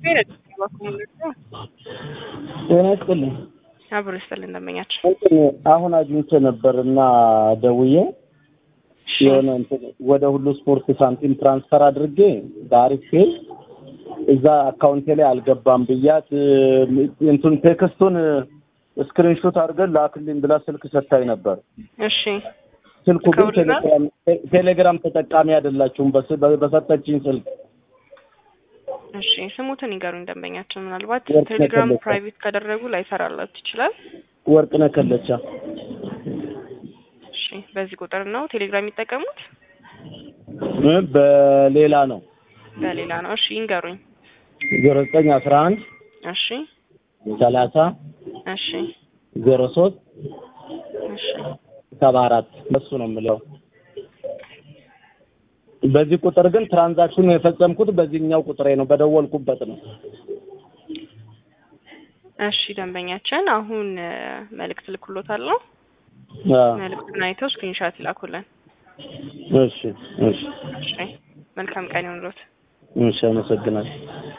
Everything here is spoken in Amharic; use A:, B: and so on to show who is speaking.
A: ጤና ይስጥልኝ።
B: አብሮ ይስጥልኝ እንደመኛቸው
A: እንትን አሁን አግኝቼ ነበር እና ደውዬ የሆነ እንትን ወደ ሁሉ ስፖርት ሳንቲም ትራንስፈር አድርጌ በአሪፍ ፔል እዛ አካውንቴ ላይ አልገባም ብያት እንትን ቴክስቱን ስክሪንሾት አድርገን ላክልኝ ብላ ስልክ ሰታኝ ነበር።
B: እሺ
A: ስልኩ ግን
B: ከሁሉ ጋር?
A: ቴሌግራም ቴሌግራም ተጠቃሚ አይደላችሁም በስ- በ- በሰጠችኝ ስልክ
B: እሺ ስሙትን ይገሩኝ ደንበኛቸው ምናልባት
A: ወርቅ
B: ቴሌግራም
A: ተከለሰ።
B: ፕራይቬት ካደረጉ ላይሰራላችሁ ይችላል
A: ወርቅነህ ከለቻ
B: እሺ በዚህ ቁጥር ነው ቴሌግራም የሚጠቀሙት
A: እ በሌላ ነው
B: በሌላ ነው እሺ ይንገሩኝ
A: ዜሮ ዘጠኝ አስራ አንድ
B: እሺ
A: ሰላሳ
B: እሺ
A: ዜሮ ሶስት
B: እሺ
A: ሰባ አራት እሱ ነው የምለው። በዚህ ቁጥር ግን ትራንዛክሽኑ የፈጸምኩት በዚህኛው ቁጥሬ ነው፣ በደወልኩበት ነው።
B: እሺ ደንበኛችን አሁን እ፣ መልእክት ልኩሎታለሁ
A: አ፣
B: መልእክቱን አይተው ስክሪንሻት ይላኩልን
A: እሺ እሺ
B: እሺ መልካም ቀን ይሁንልዎት
A: እሺ፣ አመሰግናለሁ።